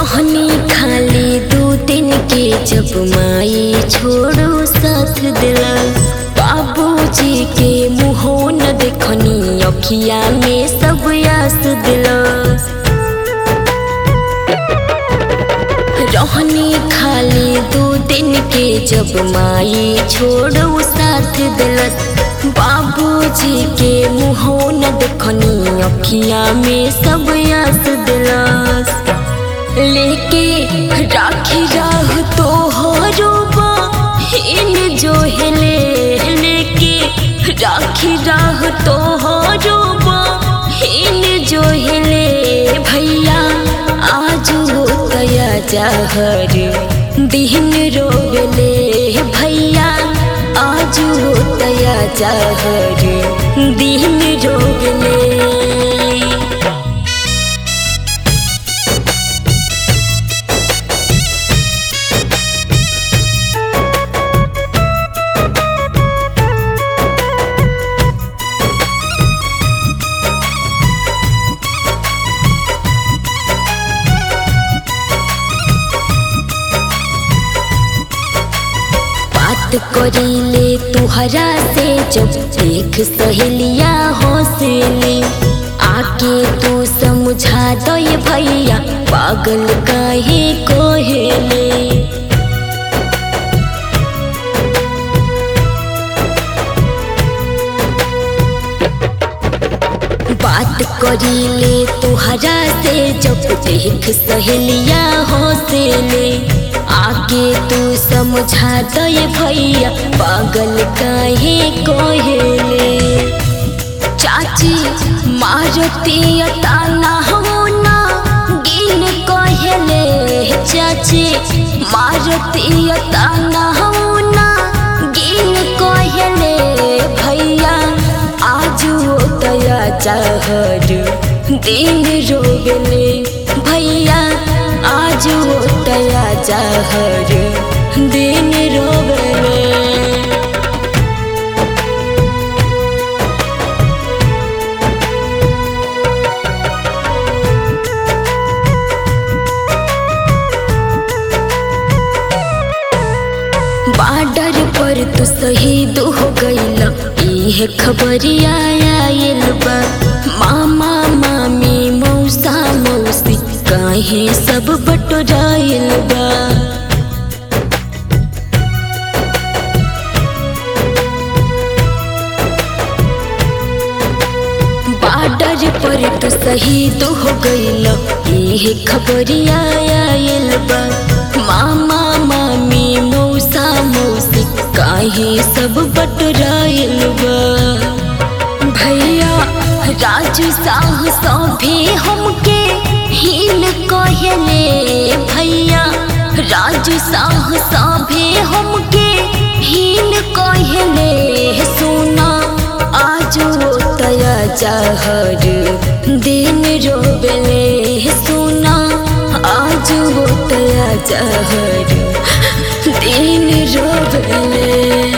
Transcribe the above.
रहनी खाली दू दिन के जब माई छोड़ो साथ दिला बाबूजी के मुँहो न देखनी अखिया में सब यास दिला रहनी खाली दू दिन के जब माई छोड़ो साथ दिलस बाबूजी के मुँहो न देखनी अखिया में सब यास दिलस लेके राखी राह तो हरोबा इन जो हिले लेके राखी राह तो हरोबा इन जो हिले भैया आज हो तया जहर दिन रोले भैया आज हो तया जहर दिन रोले बात करीले तुहरा से जब देख सहेलिया हौसले आके तू समझा दो ये भैया पागल काहे कोहेले बात करीले तुहरा से जब देख सहेलिया हौसले आगे तू समझा दे भैया पागल काहे कोहेले चाची मारती ताना होना गिन कोहेले चाची मारती ताना होना गिन कोहेले भैया आज हो तया चाहर दिन रोगले भैया आज हो तया चाहर दिन रोगले बाडर पर तू शहीद हो गईल इहे खबरिया आयल बा मामा मामी मौसा मौसी काहे सब बटोराइल बा बाडर पर तू शहीद हो गईल इहे खबरिया आयल बा मामा मामी मौसा मौसी काहे सब बटराइल बा भैया राजू साह सभे हमके हिल कहले भैया राजू साह सभे हमके हिल कहले सुना आज वो तया जहर दिन रोबले सुना आज वो तया जहर दिन रोबले